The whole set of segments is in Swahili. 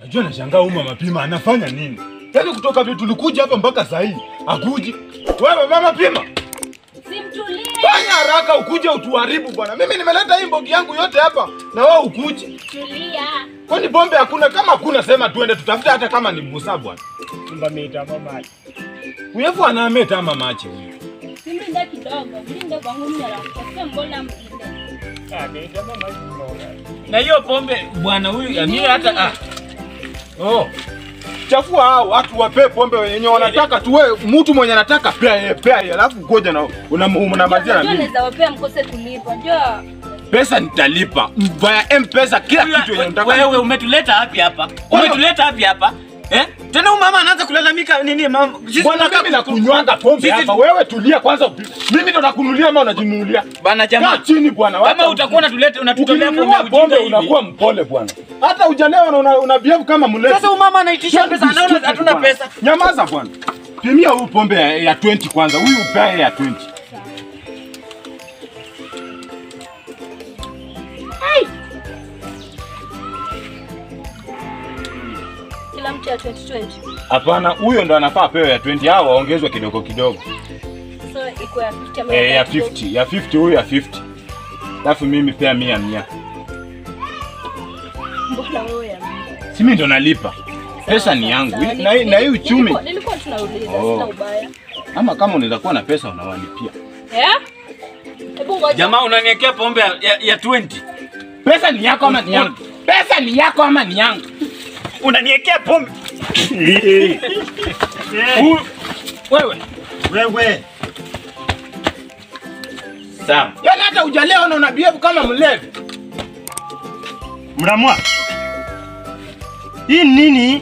Najua nashangaa huyu mama Pima anafanya nini? Yaani kutoka vile tulikuja hapa mpaka saa hii akuji. Wewe mama Pima, Simtulie. fanya haraka ukuje utuharibu bwana. Mimi nimeleta hii mbogi yangu yote hapa na wewe ukuje. Tulia. Kwani pombe hakuna? Kama hakuna sema tuende tutafute hata kama ni busa bwana. Chumba mita mama. Uyefu anaameta ama mache huyu. Simlinda kidogo. Mlinde kwangu mimi alafu mbona mlinde. Ah, mita mama chumba. Na hiyo pombe bwana huyu mimi hata ah. Oh. Chafua hao watu wape pombe wenye wanataka tu wewe mtu mwenye anataka pea yeye pea yeye alafu ngoja na unamalizia na Unajua mimi. naweza wapea mkose kulipa. Njoo. Pesa nitalipa via M-Pesa kila kitu yenye unataka. Wewe umetuleta wapi hapa? Umetuleta wapi hapa? Eh? Tena huyu mama anaanza kulalamika nini mama? Sisi Bwana tunakaa mimi nakunywanga pombe Sisi- hapa. Wewe tulia kwanza. upi- Mimi ndo nakunulia ama unajinunulia? Bana Kaa jamaa. chini bwana. Kama wacha utakuwa unatuleta unatutolea pombe Ukinunua ya pombe ujinga unakuwa hivi. mpole bwana. Hata hujalewa na una, una behave kama mlevi. Sasa huyu mama anaitisha pesa anaona hatuna pesa. Nyamaza bwana. Pimia huyu pombe ya, ya 20 kwanza. Huyu upea ya 20. Kila mtu ya 2020. Hapana, huyo ndo anafaa pewe ya 20. Hao waongezwe kidogo kidogo. So iko ya 50 ama Eh, ya 30. 50. Ya 50 huyu ya 50. Alafu mimi pea mia mia. Mbona wewe ya mimi? Si mimi ndo nalipa. Pesa ni yangu. Sawa, Na hii- na hii uchumi. Nilikuwa- Nilikuwa tunauliza Oh. sina ubaya. Ama kama unaweza kuwa na pesa unawalipia. Eh? Hebu ngoja. Jamaa unaniwekea pombe ya, ya, ya 20. Pesa ni yako ama ni yangu? Pesa ni yako ama ni yangu? Unaniwekea pombe. Huyu- Wewe. Wewe. Sawa. Yaani hata hujalewa na una behave kama mlevi. Mramwa. Hii ni nini?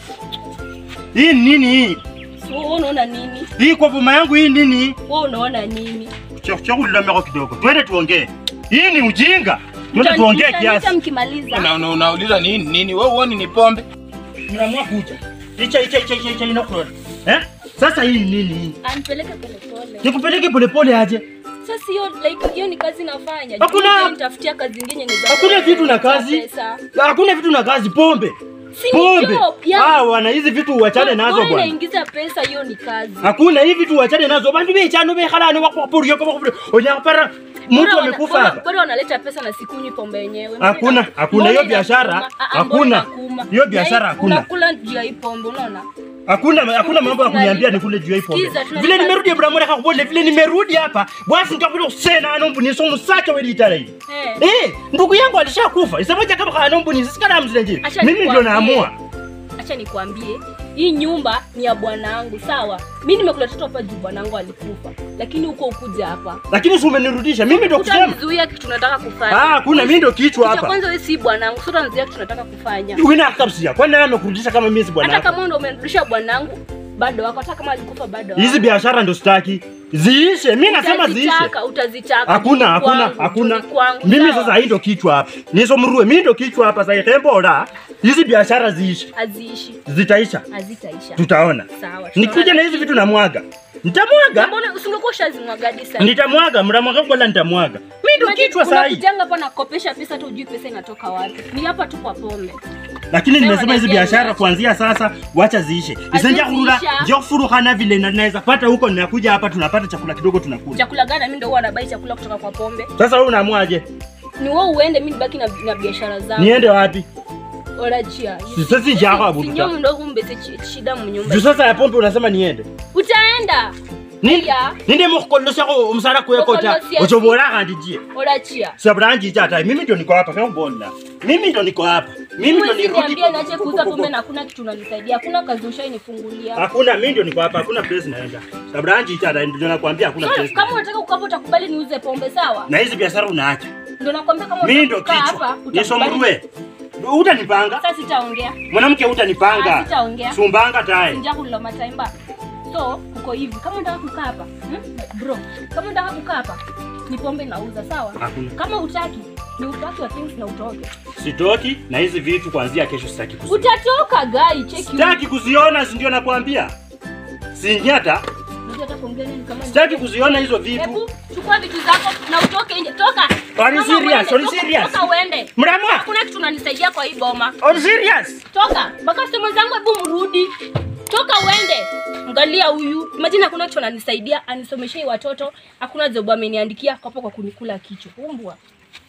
Hii ni nini hii? Wewe unaona nini? Hii kwa boma yangu hii nini? Wewe unaona nini? Chakuchakula meko kidogo. Twende tuongee. Hii ni ujinga. Twende Mtani- tuongee mtaniita kiasi. mkimaliza. Una, una, unauliza nini nini? Wewe uoni ni pombe? Mramwa kuja. Icha icha icha icha icha inakuwa. Eh? Sasa hii ni nini hii? Anipeleke polepole. Nikupeleke polepole aje. Sasa hiyo like hiyo ni kazi nafanya. Hakuna- Juu nitafutia kazi nyingine ni za Hakuna vitu na za kazi. pesa. Hakuna vitu na kazi pombe. Si ni Pombe. job, ya- Ah, wana hizi vitu uachane nazo Bora bwana. inaingiza pesa hiyo ni kazi. Hakuna hivi vitu uachane nazo. Bantu bechano bekhalani wakwapurio kama kupurio. Onyapara mtu Bora wana- amekufa bora- hapa. Bora wanaleta pesa na sikunywi pombe yenyewe. Hakuna, Mbona- hakuna, mbona hiyo inakuma? biashara, Ah, ah, hakuna. mbona inakuma? Hiyo Na biashara hii hakuna. Unakula juu ya hii pombe unaona? Hakuna hakuna mambo ya kuniambia nikule juu ya hii pombe. Sikiza, tunalipa- Vile nimerudi Ibrahim Reka kubole vile nimerudi hapa. Basi nikakuja kusena anombu ni somo sacha wewe itara hii. Eh. Eh, ndugu yangu alishakufa. Isamoja kama kana anombu ni sikana mzee Acha Mimi ndio nikwambie. naamua. Acha nikwambie, hii nyumba ni ya bwanangu, sawa? Mimi nimekula toto hapa juu bwanangu alikufa, lakini huko ukuja hapa Lakini si umenirudisha. Mimi ndio kusema. utanizuia kitu tunataka kufanya. Ah, kuna mimi ndio kichwa Kitu cha hapa. kwanza wewe si bwanangu, sio utanizuia kitu tunataka kufanya. Wina kabisa. Kwani nani amekurudisha kama mimi si bwana? Hata wako? kama ndo umenirudisha bwanangu, bado wako, hata kama alikufa bado Hizi wako. biashara ndio sitaki. Ziishe. Mimi nasema ziishe. Utazitaka, utazitaka. Hakuna, Juu hakuna, kwangu, hakuna. juu kwangu, Mimi sawa? sasa hii ndio kichwa hapa. Niso mrue, mimi ndio kichwa hapa sasa itembora. Hizi biashara ziishe. haziishi, Zitaisha. hazitaisha. Tutaona. Sawa. Nikuja na hizi vitu namwaga. Nitamwaga. Mbona usingekuwa ushazimwaga hadi sasa? Nitamwaga, mramwaga kwa nitamwaga. Mimi ndio Imagine kichwa saa hii. unakujanga hapa nakopesha pesa tu ujui pesa inatoka wapi. Ni hapa tu kwa pombe. Lakini Sema nimesema hizi niambie biashara niache. kuanzia sasa wacha ziishe. Isenja kurura, Haziziisha. njoo furuhana vile na naweza pata huko ninakuja hapa tunapata chakula kidogo tunakula. Chakula gani mimi ndio huwa nabai chakula kutoka kwa pombe? Sasa wewe unaamwaje? Ni wewe uende mimi nibaki na, na biashara zangu. Niende wapi? Orachia. Si sasa njako abuta. Sinyo ndo umbese chi- shida munyumba. Juu sasa ya pombe unasema niende. Utaenda. Ninde Aya. ninde mukolosha ko umusara kwekota Mukolosya ochobora kandi je. Orachia. Sabranji chata mimi ndio niko hapa kama bonda. Mimi ndio niko hapa. Mimi ndio Huwezi nirudi. niambia niache kuuza pombe na hakuna kitu unanisaidia. Hakuna kazi ushainifungulia. Hakuna mimi ndio niko hapa, hakuna place naenda. Sabranji chata ndio nakwambia hakuna So, place. kama unataka kukaa utakubali niuze pombe sawa? Na hizi biashara unaacha. Ndio nakwambia kama Mimi unataka ndio kukaa kichwa. hapa Niso utakubali. mrue. Utanipanga? Sasa sitaongea. Mwanamke Ah, utanipanga. sitaongea. Sumbanga tai. Sinja kulilo mataimba. So, uko hivi. Kama unataka kukaa hapa, hmm? bro, kama unataka kukaa hapa, ni pombe nauza, sawa? Hakuna. Kama utaki, ni upaki wa things na utoke. Sitoki na hizi vitu kuanzia kesho sitaki kuziona. Utatoka gai, cheki. Sitaki kuziona, si ndio nakwambia. Sinyata, Unajua hata kuongea nini kama ni- sitaki kuziona hizo vitu. Hebu chukua vitu zako na utoke nje. Toka. Are you Toka serious? uende, Are you toka, serious? Toka uende. Mramwa, Hakuna kitu unanisaidia kwa hii boma. on serious? Toka. Makastoma zangu hebu mrudi. Toka uende. Angalia huyu. Imagine hakuna kitu ananisaidia, anisomeshe hii watoto, hakuna job ameniandikia kwa hapo kwa kunikula kichwa. Umbwa.